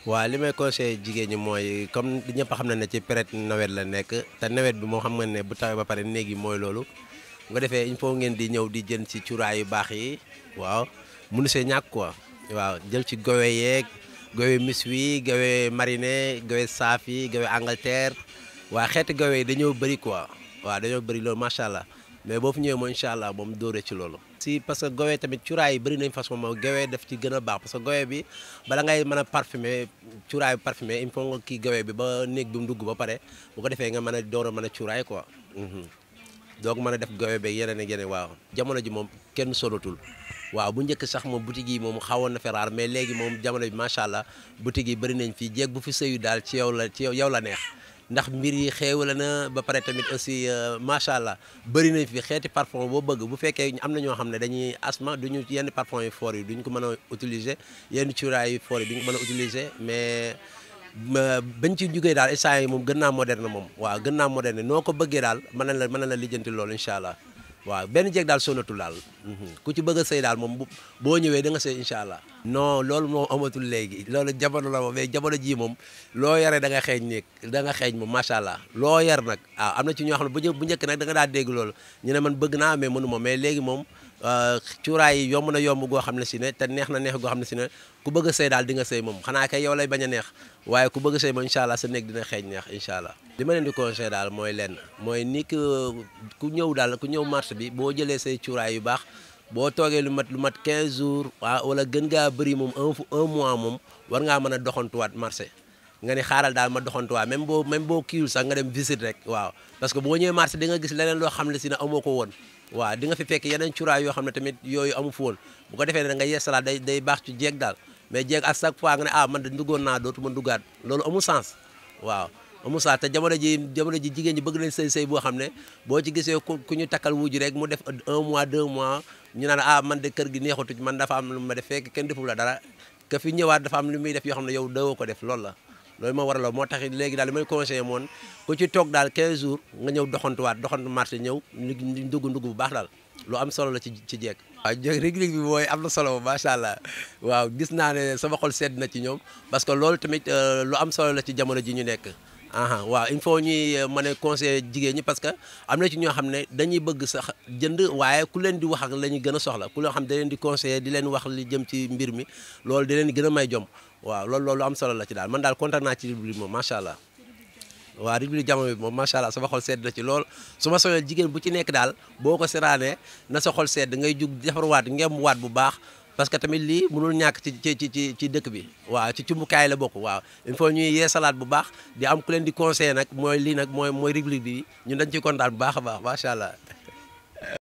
waaw li may conseillé jigéen ñi mooy comme ñëpp xam na ne ci période nawet la nekk te nawet bi moo xam nga ne bu tawee ba pare néeg yi mooy loolu nga defee il faut ngeen di ñëw di jën ci cuuraay yu baax yi waaw mënu see ñàkk quoi waaw jël ci gowe yeeg gowe miswi gowe mariné gowe saaf yi gowe Angleterre waa xeeti gowe yi dañoo bëri quoi waaw dañoo bëri loolu macha allah mais boo fu ñëwee moom incha allah moom dóore ci loolu. si parce que gowe tamit cuuraay yi bëri nañ façon moom gowe daf ci gën a baax parce que gowe bi bala ngay mën a parfumer cuuraay bi parfumer il faut nga kii gowe bi ba néeg bi mu dugg ba pare bu ko defee nga mën a door a mën a cuuraay quoi. donc mën a def gowe beeg yeneen ak yeneen waaw jamono ji moom kenn solatul waaw bu njëkk sax moom boutique yi moom xawoon na fi raar mais léegi moom jamono bi macha allah boutique yi bëri nañ fii jéeg bu fi sëyu daal ci yow la ci yow la neex ndax mbir yi xéewale na ba pare tamit aussi macha allah bëri nañ fi xeeti parfum boo bëgg bu fekkee am na ñoo xam ne dañuy asma duñu yenn parfum yu fort yi duñ ko mën a utiliser yenn cuuraay yu fort yi duñ ko mën a utiliser mais bañ ci jugee daal instant yi moom gën naa moderne moom waaw gën naa moderne noo ko bëggee daal mën na la mën na la lijjanti loolu incha allah waaw benn jeeg daal sonatul daal ku ci bëgg a sëy daal moom bu boo ñëwee da nga sëy incha allah. non loolu moom amatul léegi loolu jamono la moom mais jamono jii moom loo yare da nga xeeñ néeg da nga xeeñ moom macha allah loo yar nag waaw am na ci ñoo xam ne bu bu njëkk nag da nga daa dégg loolu ñu ne man bëgg naa mais mënu ma mais léegi moom cuuraay yi yomb na yomb goo xam ne si ne te neex na neex goo xam ne si ne ku bëgg a sëy daal di nga sëy moom xanaa kay yow lay bañ a neex waaye ku bëgg a sëy moom incha allah sa néeg dina xeeñ neex incha allah li ma leen di conseil daal mooy lenn mooy ni ku ñëw daal ku ñëw marché bi boo jëlee say cuuraay yu baax boo toogee lu mat lu mat 15 jours waaw wala gën ngaa bëri moom un un mois moom war ngaa mën a doxantuwaat marché nga ni xaaral daal ma doxantuwaat même boo même boo kiiwul sax nga dem visite rek waaw parce que boo ñëwee marché di nga gis leneen loo xam ne si ne amoo ko woon waaw di nga fi fekk yeneen cuuraay yoo xam ne tamit yooyu amu fi woon bu ko defee ne da nga yeesalaat day day baax ci jeeg daal mais jeeg à chaque fois nga ne ah man de duggoon naa dootu ma duggaat loolu amul sens waaw amul sens te jamono ji jamono ji jigéen ñi bëgg nañ sëy sëy boo xam ne boo ci gisee ku ñu takkal wuju rek mu def un mois deux mois ñu naan ah man de kër gi neexatu man dafa am lu ma def fekk kenn deful la dara ka fi ñëwaat dafa am lu muy def yoo xam ne yow dawoo ko def loolu la loolu moo waral moo tax léegi daal li may conseillé moon ku ci toog daal 15 jours nga ñëw doxantuwaat doxantu marché ñëw ñu ndugg ndugg bu baax daal lu am solo la ci ci jeeg waaw jeeg réglé bi mooy am na solo macha allah waaw gis naa ne sama xol sedd na ci ñoom parce que loolu tamit lu am solo la ci jamono ji ñu nekk aha waaw il faut ñuy mën a conseiller jigéen ñi parce que am na ci ñoo xam ne dañuy bëgg sax jënd waaye ku leen di wax ak la ñuy gën a soxla ku loo xam da leen di conseiller di leen wax li jëm ci mbir mi loolu di leen gën a may jom waaw loolu loolu am solo la ci daal man daal kontaan naa ci rubrique moom macha allah waaw rubrique jamono bi moom macha allah sama xol sedd na ci lool su ma soxla jigéen bu ci nekk daal boo ko seraanee na sa xol sedd ngay jug defarwaat ngem waat bu baax parce que tamit lii mënul ñàkk ci ci ci ci dëkk bi waaw ci cumbukaay la bokk waaw il faut ñuy yeesalaat bu baax di am ku leen di conseiller nag mooy lii nag mooy mooy rubrique bi ñun dañ ciy kontaan bu baax a baax macha allah.